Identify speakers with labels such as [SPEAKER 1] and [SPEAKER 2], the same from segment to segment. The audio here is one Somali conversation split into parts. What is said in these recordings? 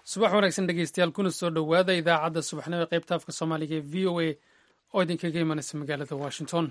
[SPEAKER 1] subax wanaagsan dhegeystayaal kuna soo dhowaada idaacadda subaxnimo ee qaybta afka soomaaliga ee v o a oo idinkaga imanaysa magaalada washington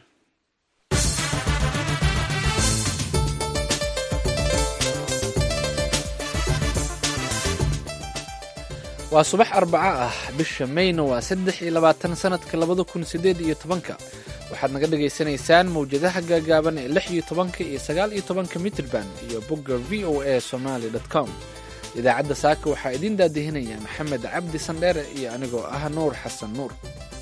[SPEAKER 2] waa subax arbaco ah bisha mayna waa saddex iyo labaatan sanadka labada kun sideed iyo tobanka waxaad naga dhagaysanaysaan mawjadaha gaagaaban ee lix iyo tobanka iyo sagaal iyo tobanka mitrban iyo bogga v o a somaly com idaacadda saaka waxaa idiin daadihinaya maxamed cabdi sandheere iyo anigoo ah nuur xasan nuur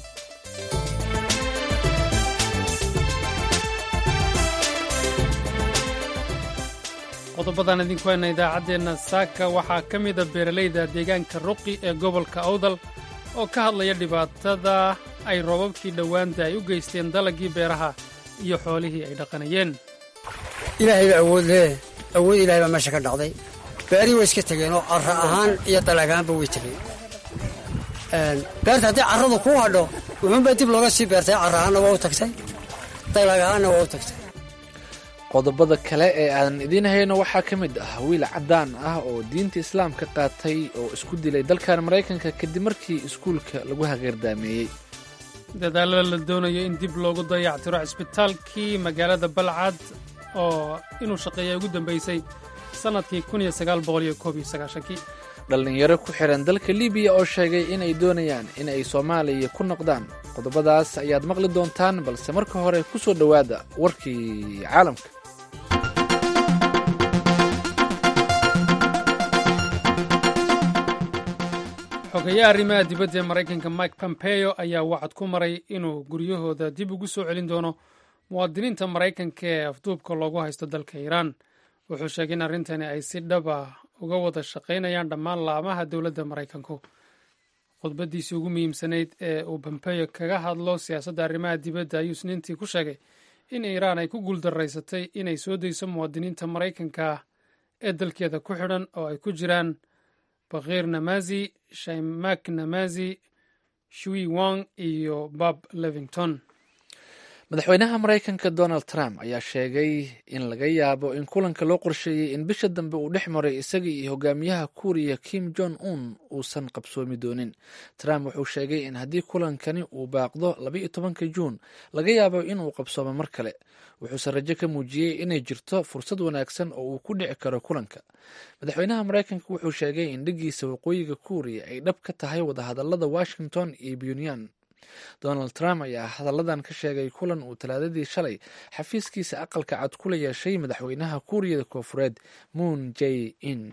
[SPEAKER 1] qodobadan idinku hayna idaacaddeenna saaka waxaa ka mida beeralayda deegaanka ruqi ee gobolka awdal oo ka hadlaya dhibaatada ay roobabkii dhowaanta ay u geysteen dalaggii beeraha iyo xoolihii ay dhaqanayeen
[SPEAKER 3] ilaahay baa awood lee awood ilahay baa meesha ka dhacday beerihii way iska tegeenoo carra ahaan iyo dalag ahaanba way tegeen beerta haddii carradu kuu hadho wuxuunbaa dib looga sii beertay carra ahaanna waa u tagtay dalag ahaanna waa u tagtay
[SPEAKER 2] qodobada kale ee aan idiin hayno waxaa ka mid ah wiil caddaan ah oo diinta islaamka qaatay oo isku dilay dalkan maraykanka kadib markii iskuulka lagu hageerdaameeyey
[SPEAKER 1] dadaalada la doonayo in dib loogu dayactiro cisbitaalkii magaalada balcad oo inuu shaqeeya ugu dambaysay sannadkii kii
[SPEAKER 2] dhallinyaro ku xihan dalka libiya oo sheegay inay doonayaan in ay soomaaliya ku noqdaan qodobadaas ayaad maqli doontaan balse marka hore ku soo dhowaada warkii caalamka
[SPEAKER 1] xogeeyaha arrimaha dibadda ee maraykanka mike pompeo ayaa wacad ku maray inuu guryahooda dib ugu soo celin doono muwaadiniinta maraykanka ee afduubka loogu haysto dalka iiraan wuxuu sheegay in arrintani ay si dhab ah uga wada shaqaynayaan dhammaan laamaha dowladda maraykanku khudbadiisii ugu muhiimsanayd ee uu pompeo kaga hadlo siyaasadda arrimaha dibadda ayuu isniintii ku sheegay in iiraan ay ku guuldaraysatay inay soo dayso muwaadiniinta maraykanka ee dalkeeda ku xidhan oo ay ku jiraan bakhiir namazi shaimak namazi shui wang iyo bob levington
[SPEAKER 2] madaxweynaha maraykanka donald trump ayaa sheegay in laga yaabo in kulanka loo qorsheeyey in bisha dambe uu dhex maray isaga iyo hogaamiyaha kuuriya kim jong un uusan qabsoomi doonin trump wuxuu sheegay in haddii kulankani uu baaqdo labaiyo tobanka juun laga yaabo inuu qabsoomo mar kale wuxuuse rajo ka muujiyey inay jirto fursad wanaagsan oo uu ku dhici karo kulanka madaxweynaha maraykanka wuxuu sheegay in dhigiisa waqooyiga kuuriya ay dhab ka tahay wadahadalada washington iyo puntland donald trump ayaa hadalladan ka sheegay kulan uu talaadadii shalay xafiiskiisa aqalka cad kula yeeshay madaxweynaha kuuriyada koofureed moon j in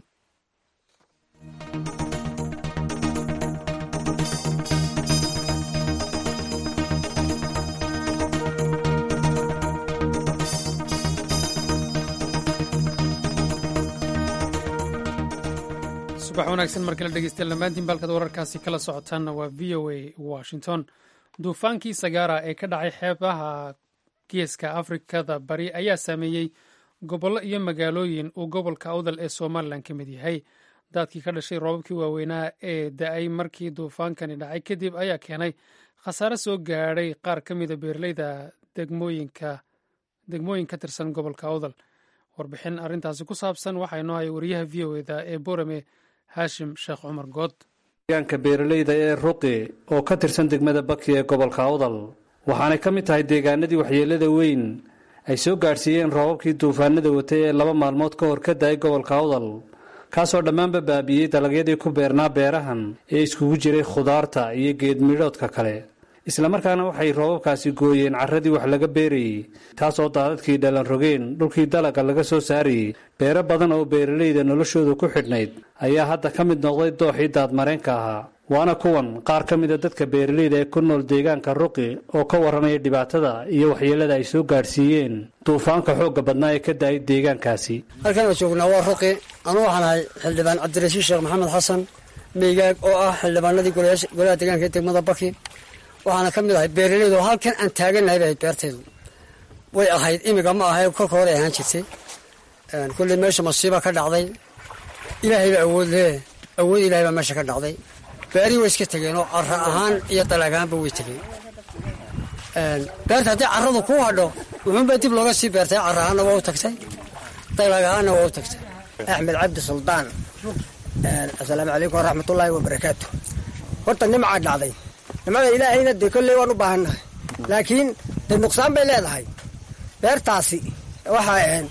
[SPEAKER 1] subax wanaagsan mar kale dhegeystayaal dhammaantiin baalkad wararkaasi kala socotaanna waa v o a washington duufaankii sagaara ee ka dhacay xeebaha geeska afrikada bari ayaa saameeyey gobollo iyo magaalooyin uu gobolka awdal ee somalilan ka mid yahay daadkii ka dhashay roobabkii waaweynaa ee da-ay markii duufaankani dhacay kadib ayaa keenay khasaare soo gaadhay qaar ka mida beeraleyda degmooyinka degmooyin ka tirsan gobolka awdal warbixin arrintaasi ku saabsan waxaa inoo haya wariyaha v o eda ee borame haashim sheekh cumar good
[SPEAKER 4] deegaanka beeralayda ee ruqi oo ka tirsan degmada baki ee gobolka awdal waxaanay ka mid tahay deegaanadii waxyeelada weyn ay soo gaadhsiiyeen roobabkii duufaanada watay ee laba maalmood ka hor ka da-ay gobolka awdal kaasoo dhammaanba baabiiyey dalagyadii ku beernaa beerahan ee iskugu jiray khudaarta iyo geedmidhoodka kale islamarkaana waxay roobabkaasi gooyeen carradii wax laga beerayey taasoo daadadkii dhalan rogeen dhulkii dalaga laga soo saarayey beero badan oo beeralayda noloshooda ku xidhnayd ayaa hadda ka mid noqday dooxii daadmareenka ahaa waana kuwan qaar ka mida dadka beeralayda ee ku nool deegaanka ruqi oo ka warramaya dhibaatada iyo waxyeelada ay soo gaadhsiiyeen duufaanka xoogga badnaa ee ka da-ay deegaankaasi
[SPEAKER 3] halkan oo joognaa waa ruqi anuu waxaan ahay xildhibaan cabdirashiid sheekh maxamed xasan meygaag oo ah xildhibaanadii golaha deegaanka ee degmada baki waxaana ka mid ahay beeralaydu oo halkan aan taagannahay bay ahayd beertaydu way ahayd imiga ma ahay kolka hore ahaan jirtay kulley meesha masiiba ka dhacday ilaahay baa awood lee awood ilahay baa meesha ka dhacday beerihii way iska tegeen oo carra ahaan iyo dalag ahaanba way tegeen beerta haddii carradu kuu hadho wuxuunbaa dib looga sii beertay carra ahaanna waa u tagtay dalag ahaanna waa u tagtay
[SPEAKER 5] axmed cabdi suldaan
[SPEAKER 3] asalaamu calaykum waraxmatullaahi wabarakaatu horta nimcaa dhacday nimcada ilaahayna dee kolley waan u baahannahay laakiin dee nuqsaan bay leedahay beertaasi waxaa ahayn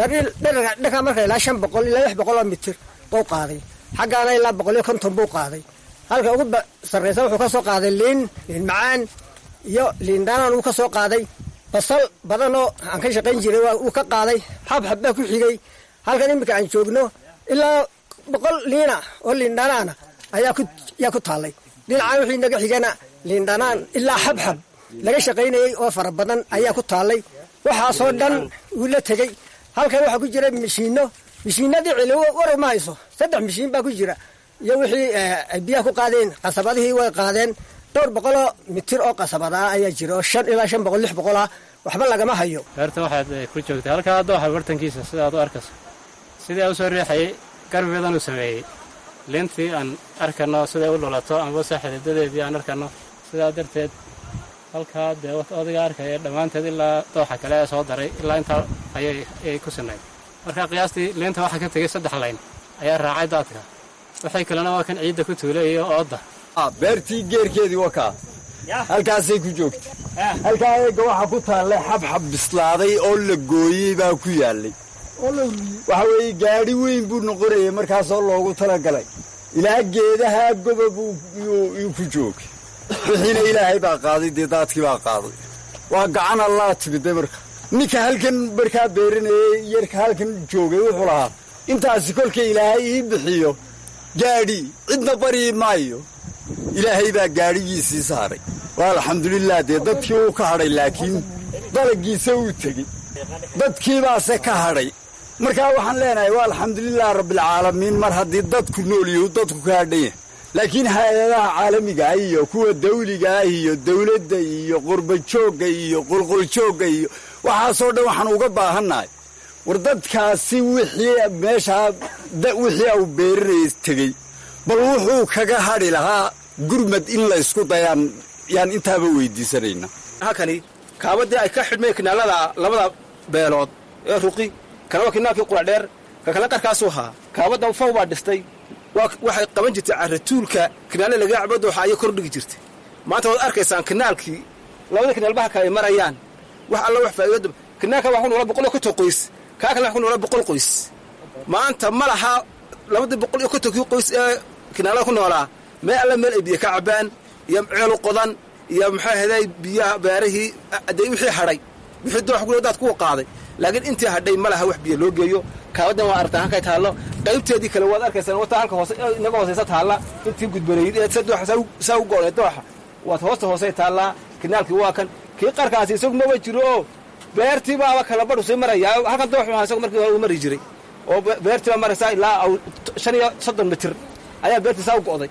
[SPEAKER 3] dhankaa marka ilaa shan boqol ilaa lix boqol oo mitir buu qaaday xaggaana ilaa boqol iyo konton buu qaaday halka ugu sarraysa wuxuu ka soo qaaday liin liin macaan iyo liin dhaanaan uu ka soo qaaday basal badanoo aan ka shaqayn jiray uu ka qaaday xabxab baa ku xigay halkan iminka aan joogno ilaa boqol liina oo liin dhanaana ayaa ku taallay dhinacaan wixii naga xigana liin dhanaan ilaa xabxab laga shaqaynayey oo fara badan ayaa ku taallay waxaasoo dhan wuu la tegey halkan waxaa ku jira mishiino mishiinadii cili warar ma hayso saddex mishiin baa ku jira iyo wixii ay biyaha ku qaadeen qasabadihii way qaadeen dhowr boqoloo mitir oo qasabadaa ayaa jira oo shan ilaa shan boqol lix boqol ah waxba lagama hayo
[SPEAKER 5] beerta waxaad ku joogtay halkaa dooxa bartankiisa sidaad u arkayso sidii aan usoo riixayay garbeedan uu sameeyey liintii aan arkano siday u dhulato amabase xididadeedii aan arkano sidaa darteed halkaa dee odayga arkaya dhammaanteed ilaa dooxa kale ee soo daray ilaa intaa ayay ku sinayd marka qiyaastii liinta waxaa ka tegey saddex layn ayaa raacay daadka waxay kalena waa kan ciidda ku tuulay iyo oodda
[SPEAKER 6] beertii geerkeedii wakaa halkaasay ku joogta halkaa eega waxaa ku taallay xabxab bislaaday oo la gooyey baa ku yaallay waxa weeye gaadhi weyn buu noqonayay markaasoo loogu talagalay ilaa geedaha gobob yuu ku joogay wixiina ilaahay baa qaaday dee daadkii baa qaaday waa gacan allaa timidday marka ninka halkan markaa beeranayey yarka halkan joogay wuxuu lahaa intaasi kolka ilaahay ii bixiyo gaadhi cidna baryi maayo ilaahay baa gaadhigiisii saaray waa alxamdulilah dee dadkii wuu ka hadhay laakiin dalagiisa wuu tegey dadkiibaase ka hadhay markaa waxaan leenahay waa alxamdulilah rabbialcaalamiin mar haddii dadku noolyahu dadku ka hadhan yahay laakiin hay-adaha caalamiga ah iyo kuwa dawliga ah iyo dawladda iyo qurbajoogga iyo qulquljoogga iyo waxaasoo dhan waxaan uga baahannahay war dadkaasi wixii meeshaa wixii au beerinayay tegey bal wuxuu kaga hadhi lahaa gurmad in laysku dayaan yaan intaaba weydiisanayna
[SPEAKER 7] halkani kaabadii ay ka xidhmeen kinaalada labada beelood ee ruqi kana waa kinaalkii quladheer ka kale qarkaasuu ahaa kaabadda faw baa dhistay waxay qaban jirtay caratuulka kinaale laga cabo dooxa ayay kordhigi jirtay maanta waad arkaysaan kinaalkii labada kinaalba halka ay marayaan wax alla wax faa'iido kinaalka waa ku noola boqol iyo konton qoys kaa kale wax ku noola boqol qoys maanta ma laha labadii boqol iyo kontonkii qoys ee kinaalada ku noolaa meel alla meel ay biyo ka cabaan iyo ceelu qodan iyo maxaa ahday biyaha beerihii dee wixii hadhay wixii doox ku daad kuwa qaaday laakiin intii hadhay ma laha wax biyo loo geeyo kaabadan waa aragtaan halkay taallo qaybteedii kale waad arkaysaan wata halka hoose inaga hoosaysa taalla intii gudbanayd ee sa dooxa saa u go'onay dooxa waad hoosta hoosay taallaa kinaalkii waa kan kii qarkaasi isagu maba jiro oo beertii baaba kala badhu sii marayaa halkan dooxu ahaa isagu markii hore uu mari jiray oo beertii baa maraysaa ilaa shan iyo soddon mitir ayaa beertii saa u go'day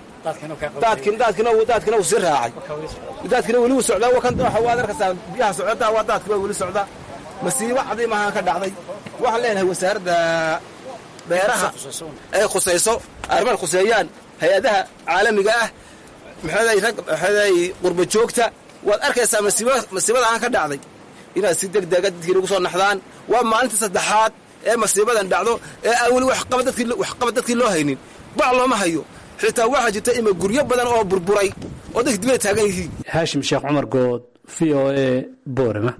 [SPEAKER 7] daadkina wuu sii raacay daadkina weli wuu socdaa kan dooxa waad arkaysaa biyaha socdaa waa daadki baa weli socdaa masiibo cadiimahaan ka dhacday waxaan leenahay wasaaradda beeraha ay khusayso arrimaha khuseeyaan hay-adaha caalamiga ah maxaday rag maxaday qurba joogta waad arkaysaa masiibada aan ka dhacday inaad si deg dega dadkii lagu soo naxdaan waa maalinta saddexaad ee masiibadan dhacdo ee aan weli waxqabad dadkii loo haynin bac looma hayo xitaa waxaa jirta ima guryo badan oo burburay oo dadki dibay taagan yihiin
[SPEAKER 4] haashim sheekh cumar good v o e boorama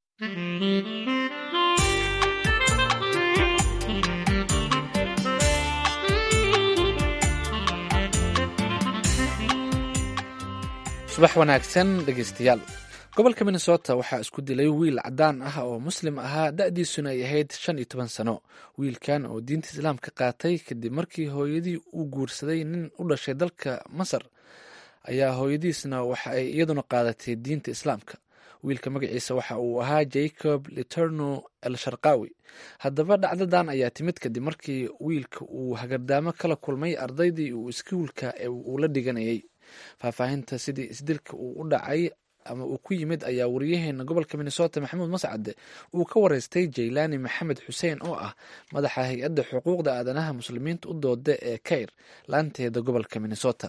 [SPEAKER 2] subax wanaagsan dhegeystayaal gobolka minnesota waxaa isku dilay wiil cadaan ah oo muslim ahaa da-diisuna ay ahayd shan iyo toban sano wiilkan oo diinta islaamka qaatay kadib markii hooyadii uu guursaday nin u dhashay dalka masar ayaa hooyadiisna waxa ay iyaduna qaadatay diinta islaamka wiilka magaciisa waxa uu ahaa jacob literno el sharqawi haddaba dhacdadan ayaa timid kadib markii wiilka uu hagardaamo kala kulmay ardaydii uu iskuulka uu la dhiganayay faahfaahinta sidii isdilka uu u dhacay ama uu ku yimid ayaa wariyaheena gobolka minnesota maxamuud mascade uu ka wareystay jaylaani maxamed xuseen oo ah madaxa hay-adda xuquuqda aadanaha muslimiinta u dooda ee kair laanteeda gobolka minnesota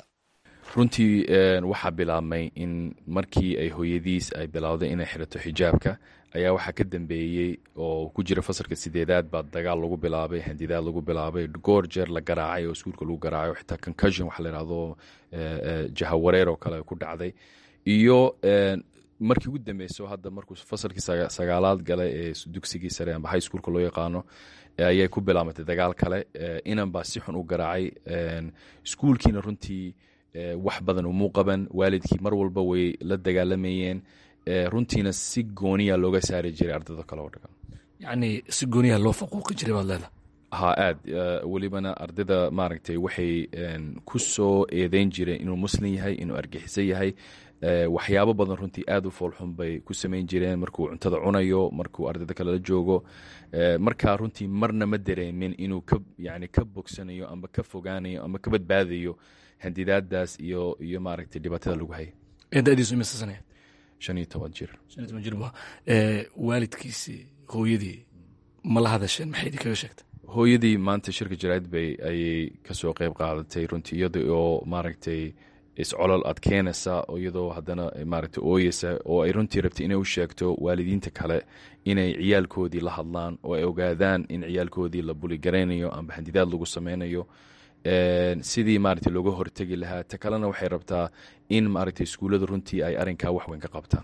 [SPEAKER 8] runtii waxaa bilaabmay in markii ay hooyadiis ay bilowday inay xirato xijaabka ayaa waxaa ka dambeeyey oo ku jira fasalka sideedaad baa dagaal lagu bilaabay handidaad lagu bilaabay goor jeer la garaacay oo iskuulka lagu garaacay oo xitaa concussion waxa la yidhahdo jahawareer oo kale ku dhacday iyo markii ugu dambeyso hadda markuu fasalkii sagaalaad galay ee dugsigii sare amba high schoolka loo yaqaano ayay ku bilaamatay dagaal kale inan baa si xun u garaacay iskuulkiina runtii wax badan umuu qaban waalidkii mar walba way la dagaalamayeen runtiina si gooniya looga saari jiray ardayda kale oo dhagan
[SPEAKER 9] yacni si gooniya loo faquuqi jiray baad leedahay
[SPEAKER 8] ha aad welibana ardayda maaragtay waxay ku soo eedeyn jireen inuu muslim yahay inuu argixiso yahay waxyaabo badan runtii aad u foolxun bay ku samayn jireen markuu cuntada cunayo markuu ardayda kale la joogo markaa runtii marna ma dareemin inuu ka yani ka bogsanayo amba ka fogaanayo amba ka badbaadayo handidaadaas iyo iyo maaragtay dhibaatada lagu hayay
[SPEAKER 9] dadiisu imisa sanaya
[SPEAKER 8] shan iyo toban jir
[SPEAKER 9] shan iyo toban jir ba waalidkiisii hooyadii ma la hadasheen maxay idin kaga sheegtay
[SPEAKER 8] hooyadii maanta shirka jaraa'id bay ayay kasoo qeyb qaadatay runtii iyada oo maaragtay iscolol adkeynaysa iyadoo haddana maaragtay ooyeysa oo ay runtii rabtay inay u sheegto waalidiinta kale inay ciyaalkoodii la hadlaan oo ay ogaadaan in ciyaalkoodii la buligaraynayo amba handidaad lagu sameynayo sidii maaragtay looga hortegi lahaa ta kalena waxay rabtaa in maaragtay iskuullada runtii ay arrinkaa wax weyn ka qabtaan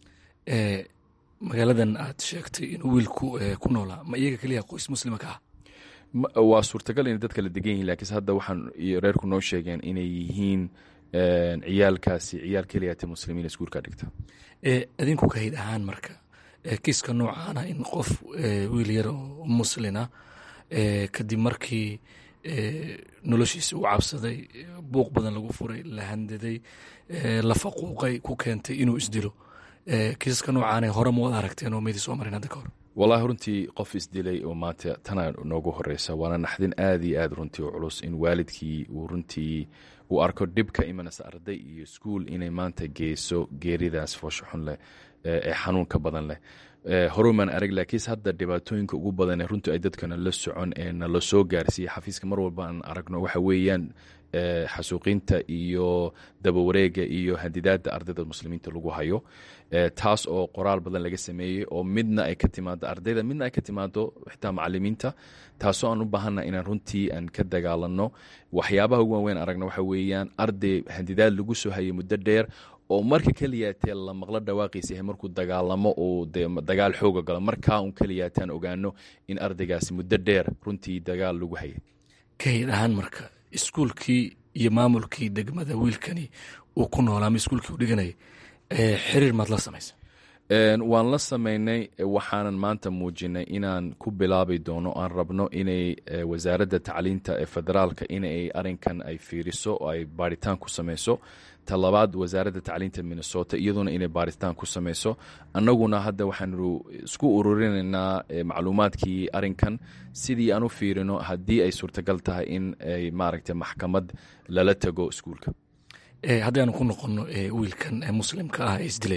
[SPEAKER 9] magaaladan aad sheegtay inuu wiilku ku noolaa ma iyaga keliya qoys muslima ka ah
[SPEAKER 8] waa suurtagal inay dadka la degan yihin lakiinse hadda waxaan reerku noo sheegeen inay yihiin ciyaalkaasi ciyaal keliyata muslimiin iskuulka dhigta
[SPEAKER 9] adinku kahid ahaan marka kiiska noocaana in qof wiil yar oo muslina kadib markii noloshiisa uu cabsaday buuq badan lagu furay la handaday la faquuqay ku keentay inuu isdilo kiisaska noocaana hore ma wad aragteen oo maydii soo marin hadda ka hor
[SPEAKER 8] wallahi runtii qof isdilay oo maanta tana noogu horeysa waana naxdin aad iyo aad runtii u culus in waalidkii uu runtii uu arko dhibka imanaysa arday iyo iskuul inay maanta geyso geeridaas foosho xun leh ee xanuunka badan leh horumaan arag laakiinse hadda dhibaatooyinka ugu badan ee runtii ay dadkana la socon ee nala soo gaarsiiya xafiiska mar walba aan aragno waxa weeyaan xasuuqinta iyo dabawareega iyo handidaada ardayda muslimiinta lagu hayo taas oo qoraal badan laga sameeyey oo midna ay ka timaado ardayda midna ay ka timaado xitaa macalimiinta taasoo aan u baahanna inaan runtii aan ka dagaalano waxyaabaha ugu waaweyn aragna waxa weeyaan arday handidaad lagu soo hayay muddo dheer oo marka keliyaatee la maqlo dhawaaqiisa yahay markuu dagaalamo uu de dagaal xooga galo markaa un keliyaataan ogaano in ardaygaasi muddo dheer runtii dagaal lagu hayay
[SPEAKER 9] kahid ahaan marka iskuulkii iyo maamulkii degmada wiilkani uu ku noolaa ama iskuulkii u dhiganayay xiriir maad la samaysa
[SPEAKER 8] waan la samaynay waxaanan maanta muujinay inaan ku bilaabi doono aan rabno inay wasaaradda tacliinta ee federaalka inay arinkan ay fiiriso oo ay baaritaan ku samayso talabaad wasaaradda tacliinta minnesota iyaduna inay baaritaan ku samayso annaguna hadda waxaanu isku ururinaynaa macluumaadkii arinkan sidii aan u fiirino haddii ay suurtagal tahay in ay maaragtay maxkamad lala tago iskuulka
[SPEAKER 9] haddii aanu ku noqono wiilkan muslimka ah ee isdilay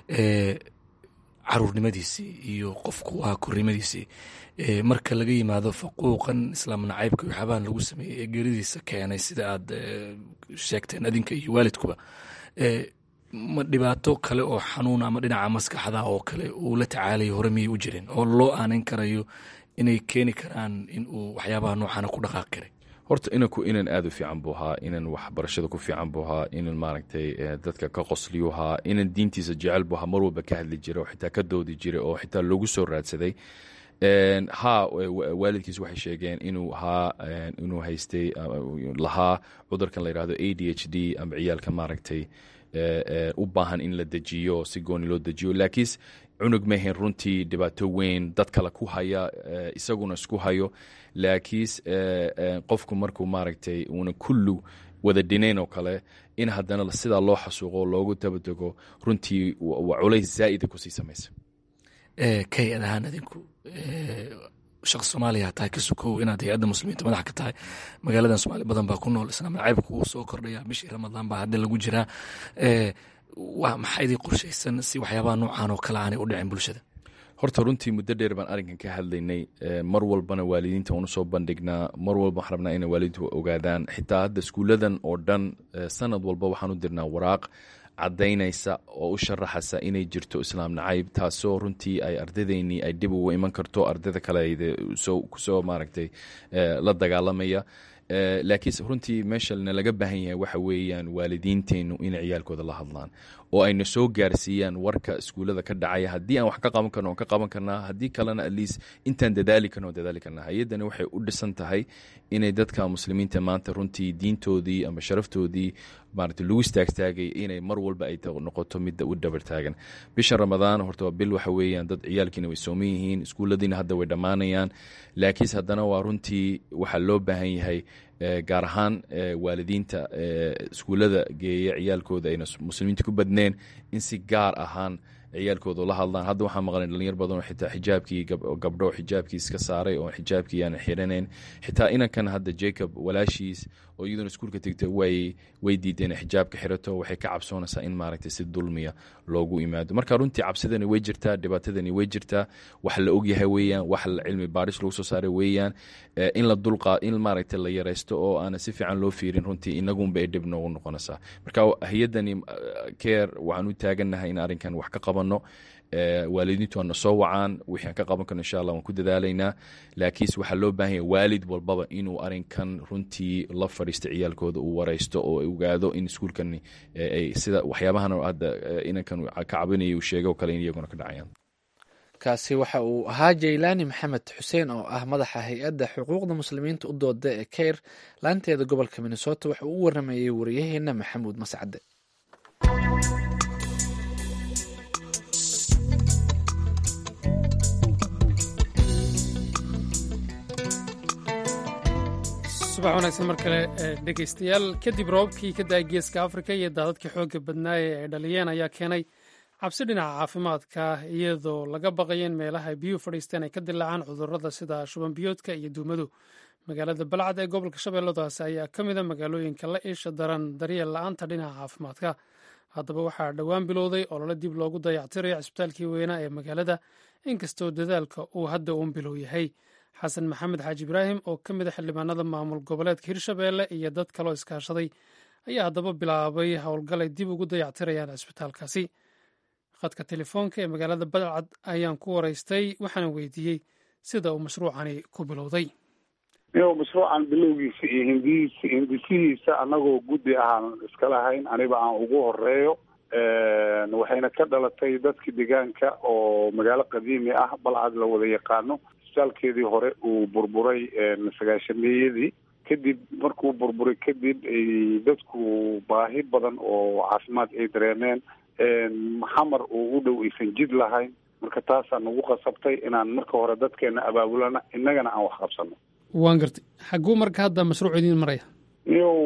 [SPEAKER 9] caruurnimadiisii iyo qofku waa kornimadiisii marka laga yimaado faquuqan islaam nacaybka waxyaabahan lagu sameeyey ee geeridiisa keenay sida aad sheegteen adinka iyo waalidkuba ma dhibaato kale oo xanuun ama dhinaca maskaxda oo kale uu la tacaalayo hore miyay u jirin oo loo aanan karayo inay keeni karaan in uu waxyaabaha noocaana ku dhaqaaqi karay
[SPEAKER 8] horta inanku inan aad u fiican buu ahaa inan waxbarashada ku fiican buu ahaa inan maaragtay dadka ka qosliyu ahaa inan diintiisa jecel buu ahaa mar walba ka hadli jiray oo xitaa ka doodi jiray oo xitaa loogu soo raadsaday haa waalidkiis waxay sheegeen inuu haa inuu haystay lahaa cudurkan la yidhahdo a d h d ama ciyaalka maaragtay u baahan in la dejiyo si gooni loo dejiyo laakiinse cunug mahayn runtii dhibaato weyn dad kale ku haya isaguna isku hayo laakiinse qofku markuu maaragtay uuna kullu wada dhinayn oo kale in haddana sidaa loo xasuuqo loogu dabadego runtii waa culays zaa'ida kusii samaysa
[SPEAKER 9] kay-ad ahaan adinku shaqs soomaaliya tahay ka sukow inaad hay-adda muslimiinta madax ka tahay magaaladan soomaali badan baa ku nool islaam nacaybka wuu soo kordhaya bishii ramadaan baa hadda lagu jiraa waa maxaa idii qorshaysan si waxyaabaha noocan oo kale aanay u dhicin bulshada
[SPEAKER 8] horta runtii muddo dheer baan arrinkan ka hadlaynay mar walbana waalidiinta waanu soo bandhignaa mar walba waxaan rabnaa inay waalidiintu ogaadaan xitaa hadda iskuulladan oo dhan sanad walba waxaan u dirnaa waraaq caddaynaysa oo u sharaxaysa inay jirto islaam nacayb taasoo runtii ay ardadeynii ay dib ugu iman karto ardayda kale kusoo maaragtay la dagaalamaya laakiin runtii meeshana laga baahan yahay waxa weeyaan waalidiinteennu inay ciyaalkooda la hadlaan oo ayna soo gaarsiiyaan warka iskuullada ka dhacaya haddii aan wax ka qaban karno on ka qaban karnaa haddii kalena atleast intaan dadaali karno on dadaali karnaa hay-addani waxay u dhisan tahay inay dadka muslimiinta maanta runtii diintoodii ama sharaftoodii maarata lagu istaagtaagay inay mar walba ay noqoto midda u dhabar taagan bisha ramadaan horta waa bil waxa weeyaan dad ciyaalkiina way sooman yihiin iskuulladiina hadda way dhammaanayaan laakiinse haddana waa runtii waxaa loo baahan yahay gaar ahaan waalidiinta iskuullada geeya ciyaalkooda ayna muslimiinta ku badneen in si gaar ahaan ciyaalkooda la hadlaan hadda waxaa maqlan dhalinyar badan oo xitaa xijaabkii gabdho xijaabkii iska saaray oo xijaabkii aan xiranayn xitaa inankan hadda jacob walaashiis oo iyaduna iskuulka tegta way way diideen inay xijaabka xirato waxay ka cabsoonaysaa in maaragtay si dulmiya loogu imaado marka runtii cabsidani way jirtaa dhibaatadani way jirtaa wax la ogyahay weeyaan wax cilmi baaris lagu soo saaray weeyaan in la dulqa in maaragtay la yaraysto oo aana si fiican loo fiirin runtii inagunba ay dhib noogu noqonaysaa marka hay-addani care waxaan u taagannahay in arrinkan wax ka qabano waalidiintu waana soo wacaan wixii aan ka qaban karno insha allah waan ku dadaalaynaa laakiinse waxaa loo baahan yahay waalid walbaba inuu arrinkan runtii la fadhiisto ciyaalkooda uu waraysto oo ogaado in iskuulkan sida waxyaabahan hadda inankan ka cabinaya uu sheegay oo kale in iyaguna ka dhacayaan
[SPEAKER 2] kaasi waxa uu ahaa jaylaani maxamed xuseen oo ah madaxa hay-adda xuquuqda muslimiinta u dooda ee keyr laanteeda gobolka minnesota waxa uu u waramayey wariyaheena maxamuud mascade
[SPEAKER 1] subax wanaagsan mar kale dhegaystayaal kadib roobabkii ka da-ay geeska afrika iyo daadadkii xoogga badnaaye ay dhaliyeen ayaa keenay cabsi dhinaca caafimaadka iyadoo laga baqayo in meelaha ay biyuhu fadhiisteen ay ka dilaacaan cudurrada sida shuban biyoodka iyo duumadu magaalada balcad ee gobolka shabeelladaasi ayaa ka mid a magaalooyinka la iisha daran daryeel la-aanta dhinaca caafimaadka haddaba waxaa dhowaan bilowday olole dib loogu dayactirayo cisbitaalkii weynaa ee magaalada inkastoo dadaalka uu hadda uun bilow yahay xasan maxamed xaaji ibraahim oo ka mid a xildhibaanada maamul goboleedka hirshabeelle iyo dad kaloo iskaashaday ayaa haddaba bilaabay howlgalay dib ugu dayactirayaan cisbitaalkaasi khadka telefoonka ee magaalada balcad ayaan ku waraystay waxaana weydiiyey sida uu mashruucani ku bilowday
[SPEAKER 10] iyagoo mashruucan bilowgiisa iyo hindihiisa hindisihiisa annagoo guddi ahaan iska lahayn aniba aan ugu horeeyo waxayna ka dhalatay dadka deegaanka oo magaalo qadiimi ah balcad la wada yaqaano isbitaalkeedii hore uu burburay sagaashameeyadii kadib markuu burburay kadib ay dadku baahi badan oo caafimaad ay dareemeen xamar uu u dhow aysan jid lahayn marka taasaa nagu qasabtay inaan marka hore dadkeena abaabulana innagana aan wax qabsano
[SPEAKER 1] waan gartay xagguu marka hadda mashruuc idiin maraya
[SPEAKER 10] niyow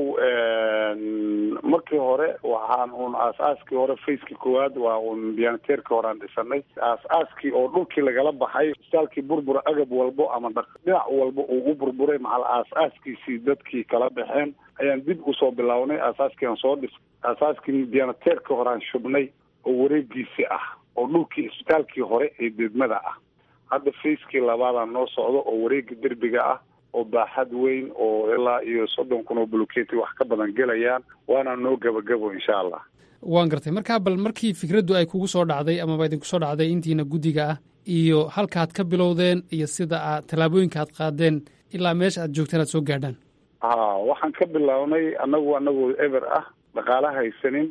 [SPEAKER 10] markii hore waxaan uun aas-aaskii hore facekii koowaad waa uun diyaanateerkii hore aan dhisanay aas-aaskii oo dhulkii lagala baxay isbitaalkii burbura agab walbo ama dhinac walba uu u burburay macal aas-aaskiisii dadkii kala baxeen ayaan dib usoo bilownay aasaaskii aan soo dhis aasaaskii diyaanateerkii hore aan shubnay oo wareegiisii ah oo dhulkii isbitaalkii hore ee degmada ah hadda facekii labaadaan noo socdo oo wareega derbiga ah oo baaxad weyn oo ilaa iyo soddon kun oo buluketi wax ka badan gelayaan waana noo gabagabo insha allah
[SPEAKER 1] waan gartay markaa bal markii fikraddu ay kugu soo dhacday amaba idinku soo dhacday intiina guddiga ah iyo halkaaad ka bilowdeen iyo sida aad tallaabooyinka aad qaadeen ilaa meesha aad joogteen aad soo gaadhaan
[SPEAKER 10] ha waxaan ka bilownay annagu anagoo eber ah dhaqaala haysanin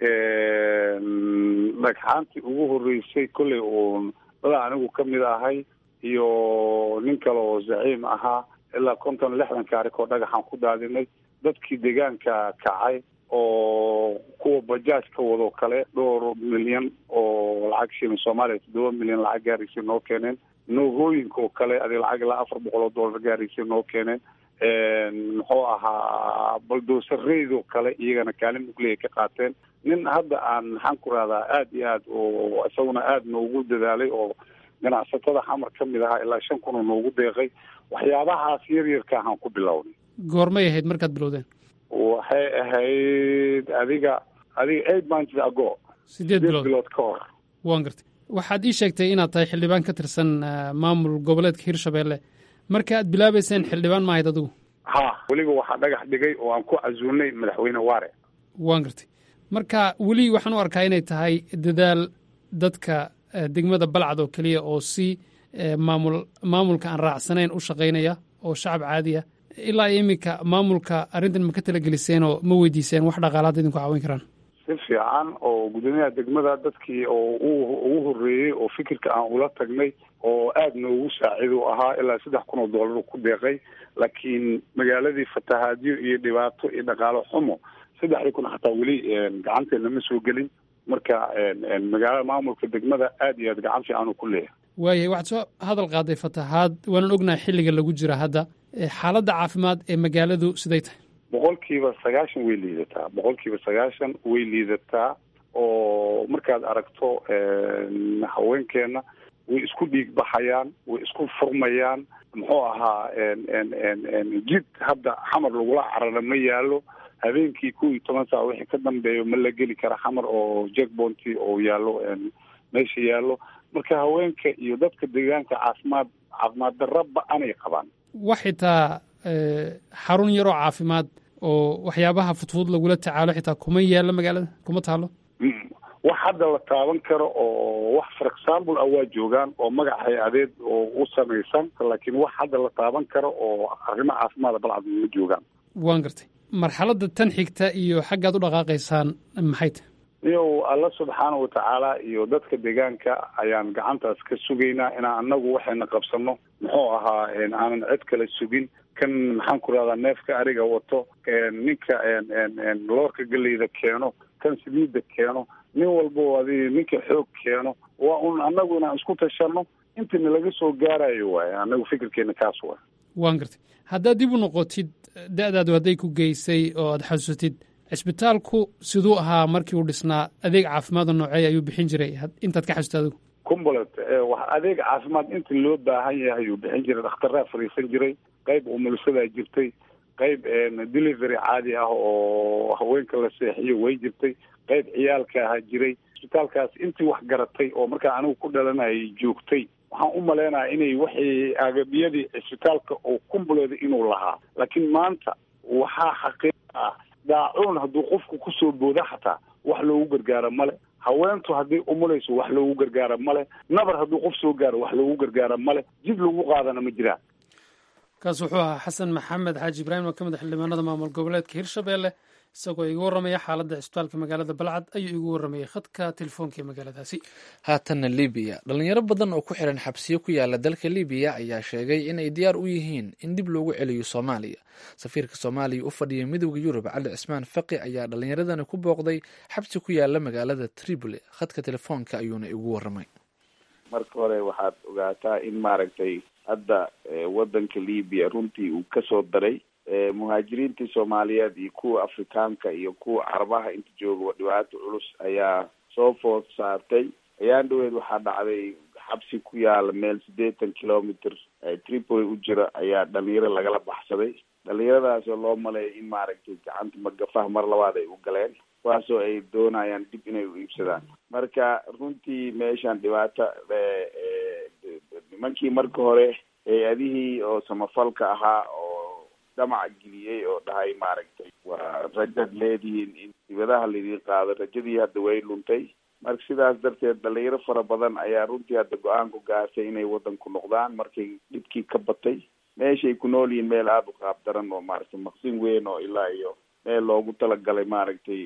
[SPEAKER 10] dhagxaantii ugu horreysay kolley uun dada anigu ka mid ahay iyo nin kale oo zaciim ahaa ilaa konton lixdan kaarikoo dhagaxaan ku daadinay dadkii deegaanka kacay oo kuwa bajaaj ka wadoo kale dhowr milyan oo lacag shilin soomaaliya toddoba milyan lacag gaaraysay noo keeneen noogooyinka oo kale adi lacag ilaa afar boqol oo dollar gaaraysay noo keeneen muxuu ahaa baldoosarreydoo kale iyagana kaalin mugley ka qaateen nin hadda aan maxaan ku rahdaa aada iyo aad oo isaguna aada noogu dadaalay oo ganacsatada xamar ka mid ahaa ilaa shan kun oo noogu deeqay waxyaabahaas yar yarka ahaan ku bilownay
[SPEAKER 1] goormay ahayd markaad bilowdeen
[SPEAKER 10] waxay ahayd adiga adiga eight months ago
[SPEAKER 1] sideed bilood
[SPEAKER 10] bilood ka hor
[SPEAKER 1] waan gartay waxaad ii sheegtay inaad tahay xildhibaan ka tirsan maamul goboleedka hirshabeelle marka aad bilaabayseen xildhibaan maahayd adigu
[SPEAKER 10] ha weliba waxaa dhagax dhigay oo aan ku casuulnay madaxweyne waare
[SPEAKER 1] waan gartay marka weli waxaan u arkaa inay tahay dadaal dadka degmada balcad oo keliya oo si maamul maamulka aan raacsanayn u shaqaynaya oo shacab caadiya ilaa iyo iminka maamulka arrintan ma ka talageliseen oo ma weydiiseen wax dhaqaalaad idinku caawin karaan
[SPEAKER 10] si fiican oo guddoomiyaha degmada dadkii oo ugu horreeyey oo fikirka aan ula tagnay oo aada noogu saacid u ahaa ilaa saddex kun oo dollar ku deeqay laakiin magaaladii fatahaadyo iyo dhibaato iyo dhaqaalo xumo saddexdii kun xataa weli gacanteena ma soo gelin marka magaalada maamulka degmada aad iyo aad gacan fiican uu ku leeyahay
[SPEAKER 1] waayahay waxaad soo hadal qaaday fatahaad waanan ognahay xilliga lagu jira hadda xaaladda caafimaad ee magaaladu siday tahay
[SPEAKER 10] boqolkiiba sagaashan way liidataa boqolkiiba sagaashan way liidataa oo markaad aragto haweenkeena way isku dhiig baxayaan way isku furmayaan muxuu ahaa jid hadda xamar lagula carara ma yaalo habeenkii kow iyo toban saac wixii ka dambeeyo ma la geli kara xamar oo jackbonty oo yaallo meesha yaallo marka haweenka iyo dadka deegaanka caafimaad caafimaad darra ba-anay qabaan
[SPEAKER 1] wax xitaa xarun yaroo caafimaad oo waxyaabaha fudfud lagula tacaalo xitaa kuma yaalla magaalada kuma taalo
[SPEAKER 10] wax hadda la taaban karo oo wax for example ah waa joogaan oo magac hay-adeed oo u samaysan laakiin wax hadda la taaban karo oo arrimo caafimaada balcad ma joogaan
[SPEAKER 1] waan gartay marxaladda tan xigta iyo xaggaad u dhaqaaqaysaan maxay tahay
[SPEAKER 10] iyow alla subxaana watacaala iyo dadka deegaanka ayaan gacantaas ka sugaynaa inaan anagu waxayna qabsano muxuu ahaa aanan cid kale sugin kan maxaan ku rahdaa neefka ariga wato ninka loorka geleyda keeno kan saliidda keeno nin walbo adi ninka xoog keeno waa un anagu inaan isku tashano intina laga soo gaarayo waaye anagu fikirkeena kaas waay
[SPEAKER 1] waan gartay haddaad dib u noqotid da-daadu hadday ku geysay oo aad xasuusatid cisbitaalku siduu ahaa markii uu dhisnaa adeeg caafimaado noocey ayuu bixin jiray intaad ka xasuusta adigu
[SPEAKER 10] cumbulet wax adeeg caafimaad inta loo baahan yahay ayuu bixin jiray dhakhtaraa fariisan jiray qayb umulsadaa jirtay qayb delivery caadi ah oo haweenka la seexiyo way jirtay qayb ciyaalka ahaa jiray cisbitaalkaas intii wax garatay oo markaa anigu ku dhalanayay joogtay waxaan u maleynayaa inay waxay agabiyadii cisbitaalka oo kumbuleeda inuu lahaa laakiin maanta waxaa xaqiiq ah daacuun hadduu qofku kusoo booda xataa wax loogu gargaaro male haweentu hadday umulayso wax loogu gargaaro male nabar hadduu qof soo gaaro wax loogu gargaaro male jid lagu qaadana ma jiraan
[SPEAKER 1] kaas wuxuu ahaa xasan maxamed xaaji ibraahim oo ka mid a xildhibaanada maamul goboleedka hirshabelle isagoo iga warramaya xaaladda cisbitaalka magaalada balcad ayuu igu warramayay khadka telefoonka ee magaaladaasi
[SPEAKER 2] haatanna libiya dhalinyaro badan oo ku xiran xabsiyo ku yaala dalka libiya ayaa sheegay in ay diyaar u yihiin in dib loogu celiyo soomaaliya safiirka soomaaliya u fadhiya midowda yurub cali cismaan faqi ayaa dhalinyaradani ku booqday xabsi ku yaala magaalada tripoli khadka telefoonka ayuuna igu warramay
[SPEAKER 11] marka hore waxaad ogaataa in maaragtay hadda wadanka libiya runtii uu kasoo daray muhaajiriintii soomaaliyeed iyo kuwa afrikaanka iyo kuwa carabaha inta jooga dhibaato culus ayaa soo food saartay ayaan dhaweed waxaa dhacday xabsi ku yaala meel siddeetan kilometer tripoli u jira ayaa dhalinyaro lagala baxsaday dhalinyaradaasoo loo maleeya in maaragtay gacanta magafaha mar labaad ay u galeen kuwaasoo ay doonayaan dib inay u iibsadaan marka runtii meeshan dhibaata nimankii marka hore hay-adihii oo samafalka ahaa oo dhamac geliyey oo dhahay maaragtay waa rajad leedihiin in dibadaha laydin qaado rajadii hadda way luntay marka sidaas darteed dhalinyaro fara badan ayaa runtii hadda go-aan ku gaartay inay wadanku noqdaan markay dhibkii ka batay meeshay ku nool yihiin meel aada u qaab daran oo maaragtay maqsin weyn oo ilaa iyo meel loogu talagalay maaragtay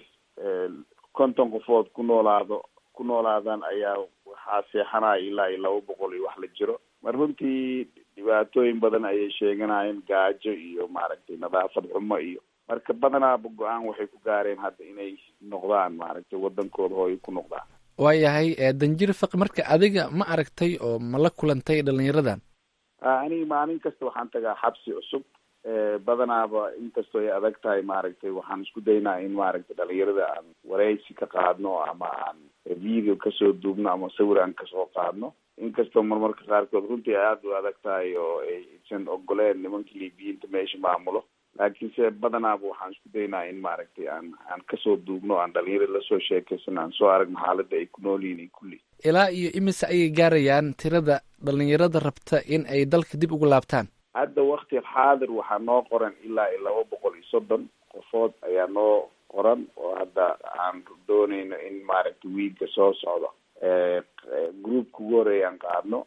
[SPEAKER 11] konton qofood ku noolaado ku noolaadaan ayaa waxaa seexanaya ilaa iyo laba boqol iyo wax la jiro mar runtii dhibaatooyin badan ayay sheeganayeen gaajo iyo maaragtay nadaafad xumo iyo marka badanaaba go-aan waxay ku gaareen hadda inay noqdaan maaragtay wadankooda hooyo ku noqdaan
[SPEAKER 2] waayahay danjir faqi marka adiga ma aragtay oo ma la kulantay dhalinyaradan
[SPEAKER 11] aniga maalin kasta waxaan tagaa xabsi cusub badanaaba inkastoo ay adag tahay maaragtay waxaan isku daynaa in maaragtay dhalinyarada aan wareysi ka qaadno ama aan video kasoo duubno ama sawir aan kasoo qaadno inkastoo marmarka qaarkood runtii ay aada u adag tahay oo aysan ogoleen nimanka libiyiinta meesha maamulo laakiinse badanaaba waxaan isku daynaa in maaragtay aan aan kasoo duubno aan dhalinyarada lasoo sheekaysan aan soo aragno xaaladda ay ku nool yihiin iyo kulli
[SPEAKER 2] ilaa iyo imise ayay gaarayaan tirada dhalinyarada rabta in ay dalka dib ugu laabtaan
[SPEAKER 11] hadda wakti xaadir waxaa noo qoran ilaa iyo laba boqol iyo soddon qofood ayaa noo qoran oo hadda aan doonayno in maaragtay wiilka soo socdo groupka ugu horeeya aan qaadno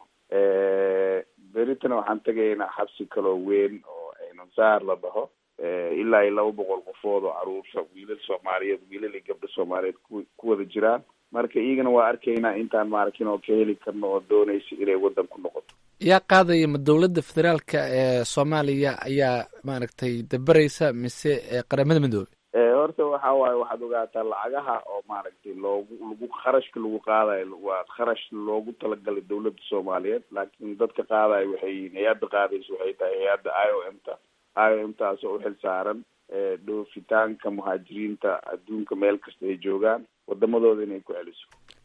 [SPEAKER 11] beritana waxaan tegaynaa xabsi kaloo weyn oo aynunsaar la dhaho ilaa iyo laba boqol qofood oo caruurta wiilal soomaaliyeed wiilal iyo gabdho soomaaliyeed ku ku wada jiraan marka iyagana waa arkaynaa intaan maarkin oo ka heli karno oo doonaysa inay waddan ku noqoto
[SPEAKER 2] yaa qaadaya ma dowladda federaalka ee soomaaliya ayaa maaragtay dabaraysa mise qaramada midoobe
[SPEAKER 11] horta waxa waaye waxaad ogaataa lacagaha oo maaragtay loogu lagu kharashka lagu qaadayo waa kharash loogu talagalay dawladda soomaaliyeed laakiin dadka qaadayo waxay yihiin hay-adda qaadaysa waxay tahay hay-adda i o m ta i o m taas oo uxil saaran dhoofitaanka muhaajiriinta adduunka meel kasta ay joogaan wadamadooda inay ku celiso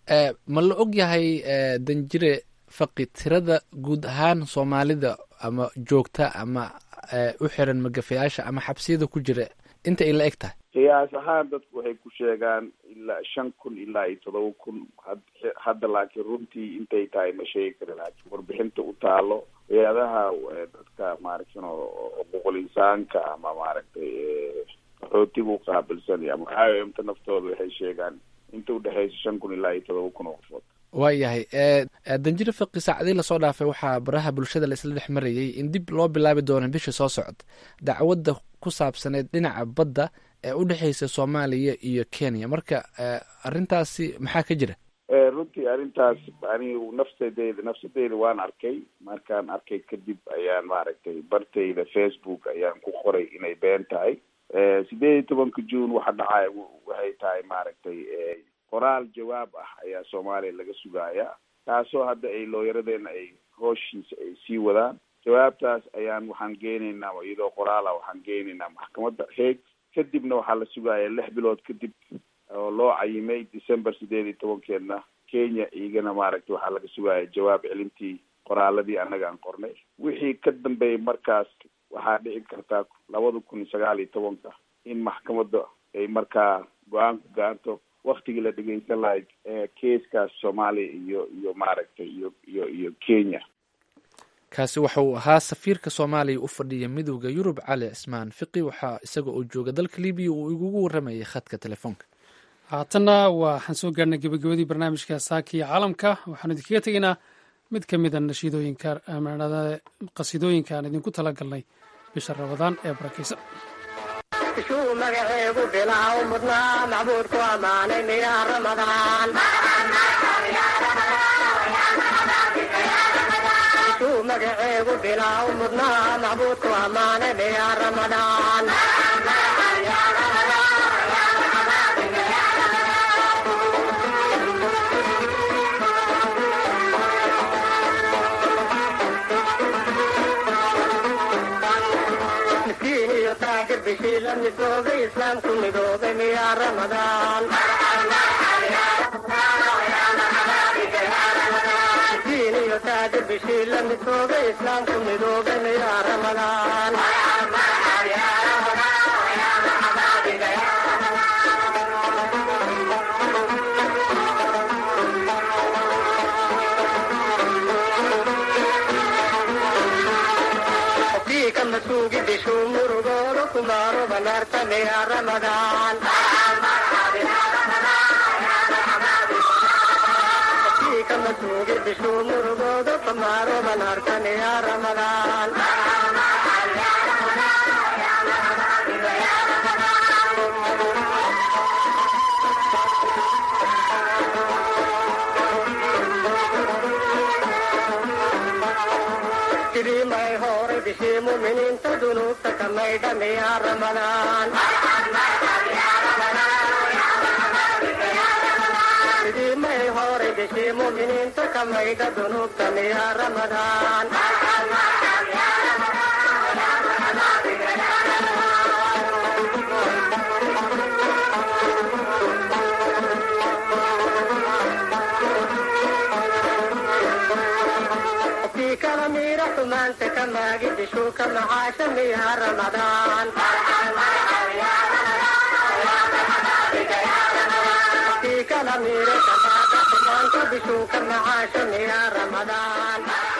[SPEAKER 2] ma la og yahay danjire faqi tirada guud ahaan soomaalida ama joogta ama u xiran magafayaasha ama xabsiyada ku jira inta ay la eg tahay
[SPEAKER 11] qiyaas ahaan dadku waxay ku sheegaan ilaa shan kun ilaa iyo todoba kun hadda laakiin runtii intay tahay ma sheegi kari laakiin warbixinta u taalo hay-adaha dadka maaragtan xuquuqul insaanka ama maaragtay qaxootiga u qaabilsan ama i o m ta naftooda waxay sheegaan inta udhexeysa shan kun ilaa iyo todoba kun oo qofood
[SPEAKER 2] waayahay danjire faqi saacadii lasoo dhaafay waxaa baraha bulshada laisla dhex marayay in dib loo bilaabi doono bisha soo socda dacwadda ku saabsaneyd dhinaca badda ee u dhexeysa soomaaliya iyo kenya marka arrintaasi maxaa ka jira
[SPEAKER 11] runtii arrintaas anigu nafsadeyda nafsadeyda waan arkay markaan arkay kadib ayaan maaragtay bartayda facebook ayaan ku qoray inay been tahay sideed iyo tobanka june waxa dhacaya waxay tahay maaragtay qoraal jawaab ah ayaa soomaaliya laga sugaaya taasoo hadda ay looyaradeena ay hooshiisa ay sii wadaan jawaabtaas ayaan waxaan geenaynaa iyadoo qoraala waxaan geenaynaa maxkamadda heeg kadibna waxaa la sugaaya lix bilood kadib oo loo cayimay december sideed iyo tobankeedna kenya iyagana maaragtay waxaa laga sugaaya jawaab celintii qoraaladii annaga aan qornay wixii ka dambeeyay markaas waxaa dhici kartaa labada kun iyo sagaal iyo tobanka in maxkamadda ay markaa go-aan ku gaarto waktigii la dhegeysan lahayd keeskaas soomaaliya iyo iyo maaragtay iyo iyo iyo kenya
[SPEAKER 2] kaasi waxa uu ahaa safiirka soomaaliya u fadhiya midowda yurub cali cismaan fiqi waxaa isaga oo jooga dalka libiya uu igugu waramayay khadka telefoonka
[SPEAKER 1] haatanna waxaan soo gaarnay gebagabadii barnaamijka saaka iyo caalamka waxaanu idinkaga tegaynaa mid ka mida nashiidooyinka qasiidooyinka aan idinku tala galnay bisha rabadaan ee barakaysan
[SPEAKER 12] bishuu magaceegu bilaa u mudnaa macbuudku ammaanay miyaa ramadaan bishuu magaceegu bilaa u mudnaa macbuudku ammaanay miyaa ramadaan miskiin iyo taajir bishii la midoobay islaamku midoobay miyaa ramadaan miskiin iyo taajir bishii la midoobay islaamku midoobay miyaa ramadaan qofkii ka masuugi bishuu murugooda kumaaro banaarta miyaa ramadaan qofkii ka masuugi bishuu murugooda kumaaro banaarta miyaa ramadaan sidii may horay bishii muminiinta dunuubta ka maydha miyaa ramadaan sidii may horay bishii muminiinta ka maydha dunuubta miyaa ramadaan qofkii kala miira xumaanta ka maagi bishuu ka macaasha miyaa ramadaan qofkii kala miira ka maaga xumaanta bishuu ka macaasha miyaa ramadaan